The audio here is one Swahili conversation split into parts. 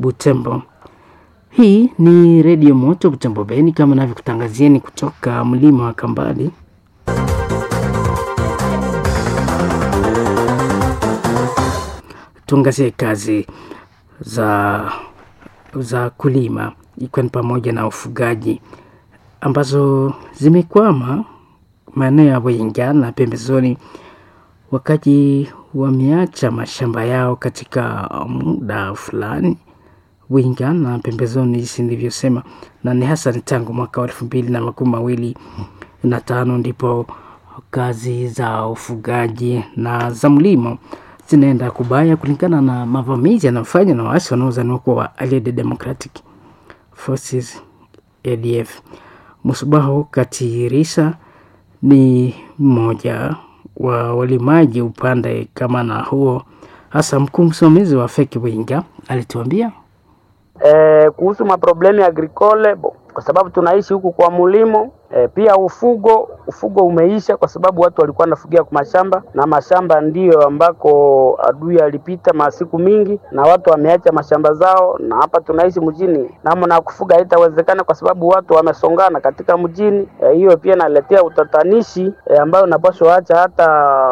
Butembo. Hii ni redio moto Butembo Beni, kama navyokutangazieni kutoka mlima wa Kambali. Tuangazie kazi za za kulima ikiwa ni pamoja na ufugaji ambazo zimekwama maeneo ya Bwinga na pembezoni, wakati wameacha mashamba yao katika muda fulani Bwinga na pembezoni, jinsi nilivyosema, na ni hasa ni tangu mwaka wa elfu mbili na makumi mawili na tano ndipo kazi za ufugaji na za mlimo zinaenda kubaya kulingana na mavamizi yanayofanywa na waasi wanaozaniwa kuwa Allied Democratic Forces ADF. Musubaho Katirisa ni mmoja wa walimaji upande kama na huo, hasa mkuu msimamizi wa feki Winga alituambia eh, kuhusu maproblemu ya agricole bo, kwa sababu tunaishi huku kwa mulimo E, pia ufugo ufugo umeisha kwa sababu watu walikuwa wanafugia kwa mashamba na mashamba ndiyo ambako adui alipita masiku mingi, na watu wameacha mashamba zao, na hapa tunaishi mjini, namna ya kufuga haitawezekana kwa sababu watu wamesongana katika mjini. Hiyo e, pia naletea utatanishi e, ambayo unapaswa acha hata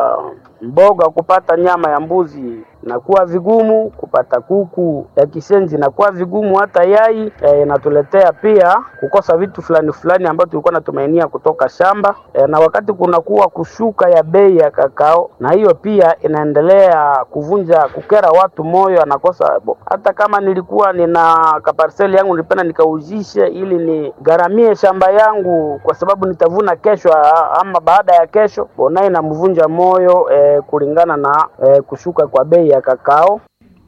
mboga kupata nyama ya mbuzi nakuwa vigumu kupata kuku ya kisenzi, nakuwa vigumu hata yai inatuletea e, pia kukosa vitu fulani fulani ambavyo tulikuwa natumainia kutoka shamba e, na wakati kunakuwa kushuka ya bei ya kakao, na hiyo pia inaendelea kuvunja kukera watu moyo, anakosa bo. Hata kama nilikuwa nina kaparseli yangu nilipenda nikauzishe ili nigaramie shamba yangu, kwa sababu nitavuna kesho ama baada ya kesho, naye inamvunja moyo e, kulingana na e, kushuka kwa bei ya kakao.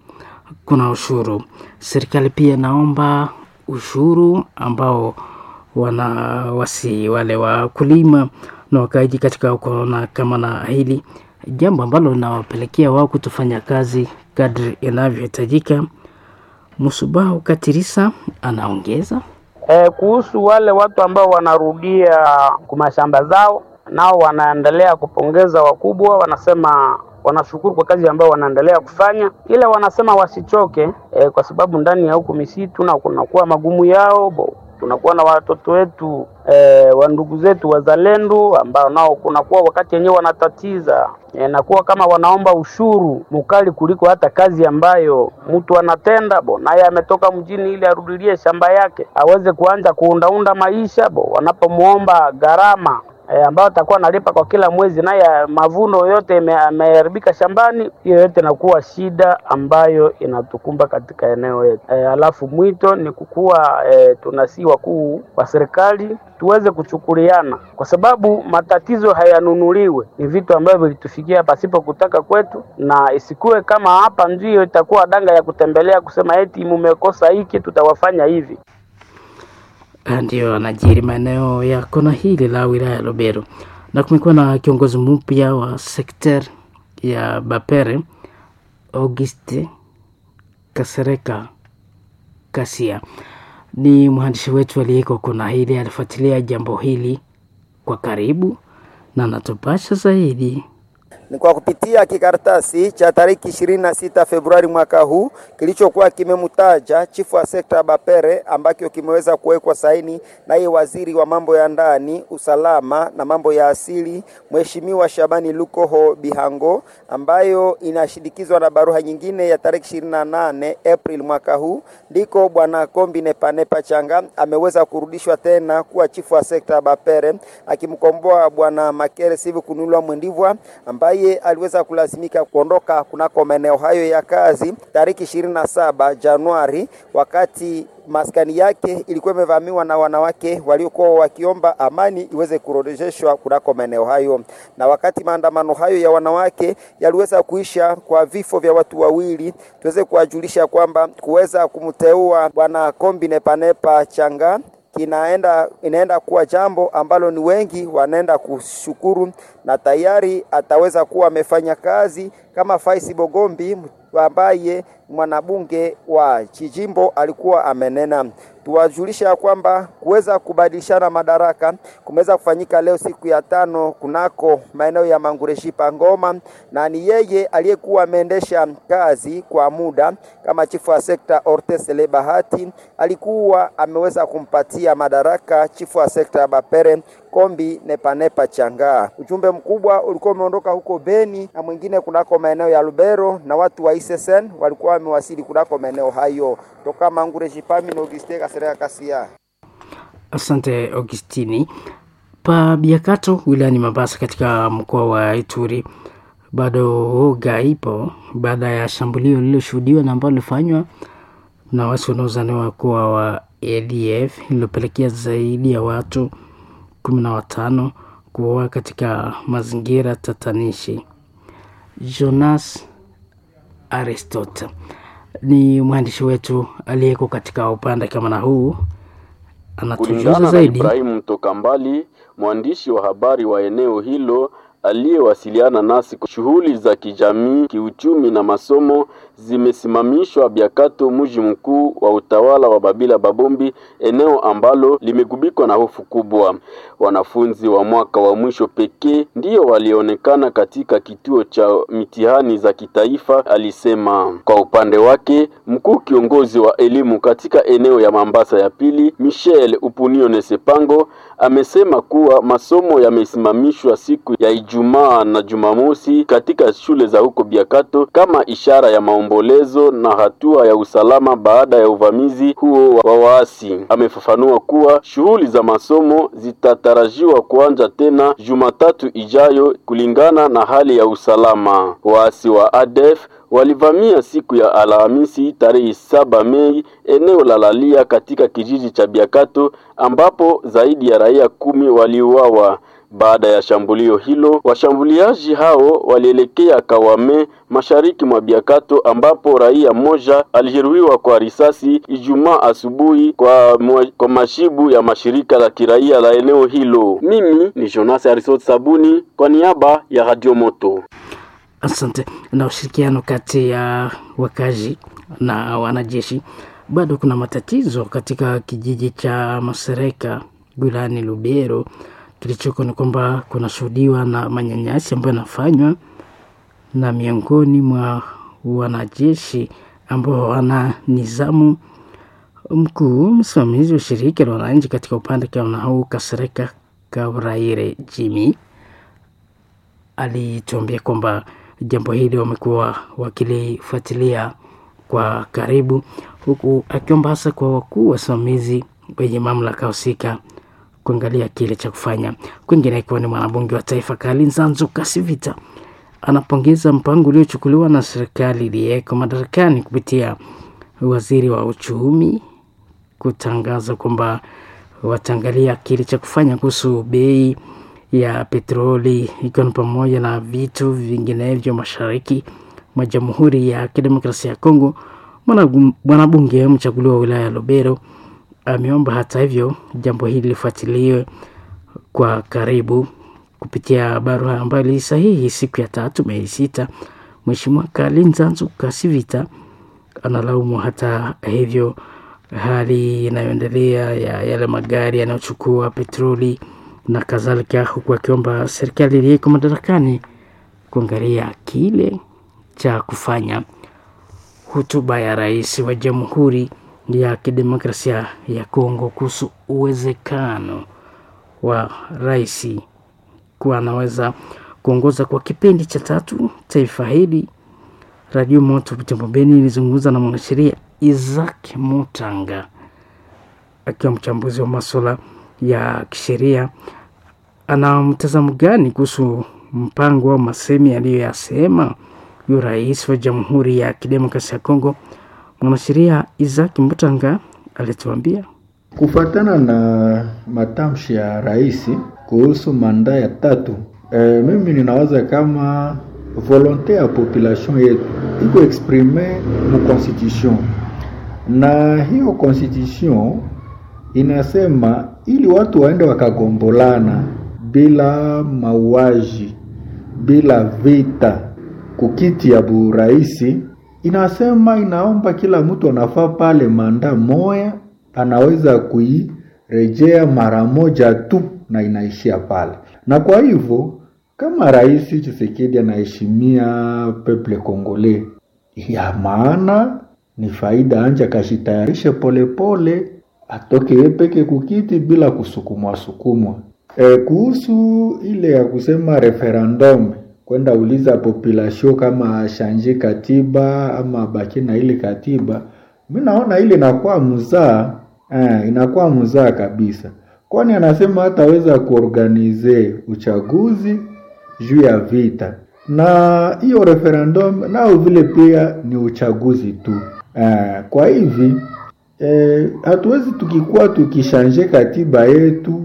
Kuna ushuru. Serikali pia naomba ushuru ambao wana wasi wale wakulima na wakaaji katika ukoona kama na hili jambo ambalo linawapelekea wao kutofanya kazi kadri inavyohitajika. Musubahu Katirisa anaongeza e, kuhusu wale watu ambao wanarudia kumashamba zao, nao wanaendelea kupongeza wakubwa, wanasema wanashukuru kwa kazi ambayo wanaendelea kufanya, ila wanasema wasichoke e, kwa sababu ndani ya huku misitu na kunakuwa magumu yao bo, tunakuwa na watoto wetu e, wa ndugu zetu wazalendo ambao nao kunakuwa wakati wenyewe wanatatiza e, nakuwa kama wanaomba ushuru mkali kuliko hata kazi ambayo mtu anatenda bo, naye ametoka mjini ili arudilie shamba yake aweze kuanza kuundaunda maisha bo, wanapomwomba gharama E, ambayo atakuwa analipa kwa kila mwezi, naye mavuno yote yameharibika shambani. Hiyo yote inakuwa shida ambayo inatukumba katika eneo yetu. E, alafu mwito ni kukuwa e, tunasi wakuu wa serikali tuweze kuchukuliana, kwa sababu matatizo hayanunuliwe, ni vitu ambavyo vilitufikia pasipo kutaka kwetu, na isikuwe kama hapa ndio itakuwa danga ya kutembelea kusema eti mumekosa hiki, tutawafanya hivi ndio anajiri maeneo ya kona hili la wilaya ya Lubero, na kumekuwa na kiongozi mpya wa sekter ya Bapere, Auguste Kasereka Kasia. Ni mwandishi wetu aliyeko kona hili, alifuatilia jambo hili kwa karibu na anatupasha zaidi ni kwa kupitia kikaratasi cha tariki 26 Februari mwaka huu kilichokuwa kimemtaja chifu wa sekta ya Bapere ambacho kimeweza kuwekwa saini naye waziri wa mambo ya ndani, usalama na mambo ya asili, Mheshimiwa Shabani Lukoho Bihango, ambayo inashindikizwa na barua nyingine ya tariki 28 April mwaka huu, ndiko bwana Kombi Nepanepa Changa ameweza kurudishwa tena kuwa chifu wa sekta ya Bapere, akimkomboa bwana Makere Sivu Kunulwa Mwendivwa ambaye aliweza kulazimika kuondoka kunako maeneo hayo ya kazi tariki ishirini na saba Januari wakati maskani yake ilikuwa imevamiwa na wanawake waliokuwa wakiomba amani iweze kurejeshwa kunako maeneo hayo. Na wakati maandamano hayo ya wanawake yaliweza kuisha kwa vifo vya watu wawili, tuweze kuwajulisha kwamba kuweza kumteua bwana Kombi Nepanepa Changa kinaenda inaenda kuwa jambo ambalo ni wengi wanaenda kushukuru, na tayari ataweza kuwa amefanya kazi kama Faisi Bogombi ambaye mwanabunge wa Chijimbo alikuwa amenena. Tuwajulisha ya kwamba kuweza kubadilishana madaraka kumeweza kufanyika leo siku ya tano kunako maeneo ya Mangureshipa Ngoma, na ni yeye aliyekuwa ameendesha kazi kwa muda kama chifu wa sekta Ortesele Bahati alikuwa ameweza kumpatia madaraka chifu wa sekta ya Bapere Kombi Nepanepa Changaa. Ujumbe mkubwa ulikuwa umeondoka huko Beni na mwingine kunako maeneo ya Lubero, na watu wa ISSN walikuwa wamewasili kunako maeneo hayo. Toka Mangureshipa na Auguste Kasereka Kasia. Asante Augustini. Pa Biakato wilayani Mabasa katika mkoa wa Ituri bado woga ipo baada ya shambulio lililoshuhudiwa na ambalo lilifanywa na wasi wanaozaniwa kuwa wa ADF lililopelekea zaidi ya watu kumi na watano kuoa katika mazingira tatanishi. Jonas Aristote ni mwandishi wetu aliyeko katika upande kama na huu anatujuza Kulingana na zaidi. Ibrahimu Mtoka Mbali, mwandishi wa habari wa eneo hilo aliyewasiliana nasi, shughuli za kijamii, kiuchumi na masomo zimesimamishwa Biakato, mji mkuu wa utawala wa Babila Babombi, eneo ambalo limegubikwa na hofu kubwa. Wanafunzi wa mwaka wa mwisho pekee ndio walionekana katika kituo cha mitihani za kitaifa, alisema. Kwa upande wake, mkuu kiongozi wa elimu katika eneo ya Mambasa ya pili, Michel Upunione Sepango, amesema kuwa masomo yamesimamishwa siku ya Ijumaa na Jumamosi katika shule za huko Biakato kama ishara ya maombolezo na hatua ya usalama baada ya uvamizi huo wa waasi. Amefafanua kuwa shughuli za masomo zitatarajiwa kuanza tena Jumatatu ijayo kulingana na hali ya usalama. Waasi wa ADF walivamia siku ya Alhamisi tarehe saba Mei eneo la Lalia katika kijiji cha Biakato ambapo zaidi ya raia kumi waliuawa. Baada ya shambulio hilo, washambuliaji hao walielekea Kawame mashariki mwa Biakato ambapo raia mmoja alijeruhiwa kwa risasi Ijumaa asubuhi kwa, mwa- kwa mashibu ya mashirika la kiraia la eneo hilo. Mimi ni Jonas Arisot Sabuni kwa niaba ya Radio Moto. Asante. Na ushirikiano kati ya wakazi na wanajeshi, bado kuna matatizo katika kijiji cha Masereka wilayani Lubero. Kilichoko ni kwamba kunashuhudiwa na manyanyasi ambayo yanafanywa na miongoni mwa wanajeshi ambao wana nizamu mkuu msimamizi wa shirika la wananchi katika upande kama huu Kasereka Kabraire Jimmy alituambia kwamba jambo hili wamekuwa wakilifuatilia kwa karibu, huku akiomba hasa kwa wakuu wasimamizi wenye mamlaka husika kuangalia kile cha kufanya. Kwingine ikiwa ni mwanabunge wa taifa Kalinzanzo Kasivita anapongeza mpango uliochukuliwa na serikali iliyeko madarakani kupitia waziri wa uchumi kutangaza kwamba wataangalia kile cha kufanya kuhusu bei ya petroli ikiwa ni pamoja na vitu vinginevyo mashariki mwa Jamhuri ya Kidemokrasia ya Kongo. Mwana- Mwanabunge mchaguliwa wa wilaya ya Lubero ameomba hata hivyo jambo hili lifuatiliwe kwa karibu kupitia barua ambayo ilisahihi siku ya tatu Mei sita. Mheshimiwa Kalinzanzu Kasivita analaumu hata hivyo hali inayoendelea ya yale magari yanayochukua petroli na kadhalika, huku akiomba serikali iliyeko madarakani kuangalia kile cha kufanya. Hotuba ya rais wa Jamhuri ya Kidemokrasia ya Kongo kuhusu uwezekano wa rais kuwa anaweza kuongoza kwa kipindi cha tatu taifa hili. Radio Moto Butembo Beni ilizungumza na mwanasheria Isaac Mutanga akiwa mchambuzi wa masuala ya kisheria. Ana mtazamo gani kuhusu mpango au masemi aliyoyasema huyo rais wa Jamhuri ya Kidemokrasia ya Kongo? Mwanasheria Isaac Mutanga alituambia Kufatana na matamshi ya rais kuhusu manda ya tatu, e, mimi ninawaza kama volonte ya population yetu iko exprime mu constitution, na hiyo constitution inasema ili watu waende wakagombolana bila mauaji, bila vita kukiti ya buraisi, inasema inaomba kila mtu anafaa pale manda moya anaweza kuirejea mara moja tu na inaishia pale. Na kwa hivyo kama Rais Tshisekedi anaheshimia peple Kongole, ya maana ni faida anje akashitayarishe polepole, atoke yeye peke kukiti bila kusukumwa sukumwa. E, kuhusu ile ya kusema referendum kwenda uliza population kama ashanje katiba ama baki na ile katiba, mi naona ile inakuwa mzaa eh, inakuwa mzaa kabisa, kwani anasema hataweza kuorganize uchaguzi juu ya vita, na hiyo referendum nao vile pia ni uchaguzi tu eh, kwa hivi eh, hatuwezi tukikuwa tukishanje katiba yetu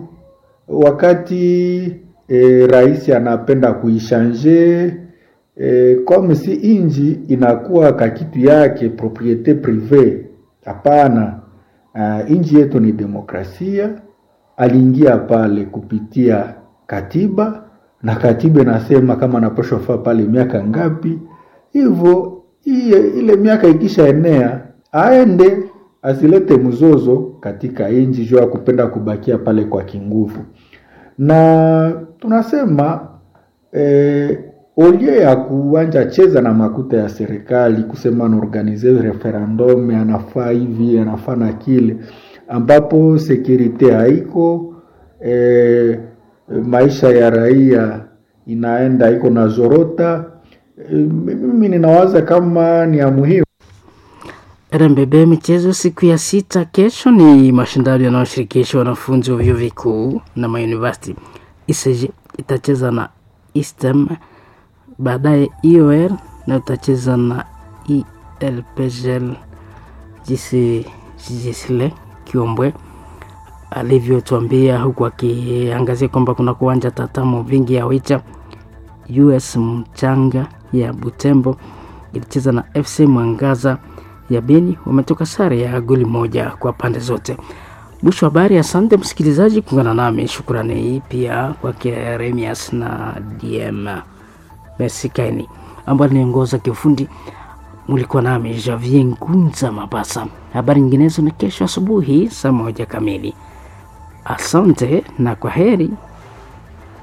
wakati e, rais anapenda kuishanje e, comme si inji inakuwa kakitu yake propriete prive. Hapana, uh, inji yetu ni demokrasia. Aliingia pale kupitia katiba na katiba inasema kama anapashwa faa pale miaka ngapi, hivyo ile miaka ikisha enea aende asilete mzozo katika inji juu ya kupenda kubakia pale kwa kinguvu na tunasema eh, olie ya kuanja cheza na makuta ya serikali kusema anaorganize referendum anafaa hivi anafaa na kile ambapo sekurite haiko eh, maisha ya raia inaenda iko na zorota eh, mimi ninawaza kama ni ya muhimu RMBB michezo siku ya sita kesho ni mashindano yanayoshirikisha wanafunzi wa vyuo vikuu na mauniversity. ICG itacheza na Eastem, baadaye IOR na itacheza na ELPGL Jisile Kiombwe alivyotuambia, huku akiangazia kwamba kuna kuwanja tatamo vingi ya Wicha. US Mchanga ya Butembo ilicheza na FC Mwangaza ya Beni wametoka sare ya goli moja kwa pande zote. Mwisho wa habari. Asante msikilizaji kuungana nami, shukrani pia kwake Remias na DM Mesikaini ambayo niongoza kiufundi. Mulikuwa nami Javier Ngunza Mabasa. Habari nyinginezo ni kesho asubuhi saa moja kamili. Asante na kwa heri.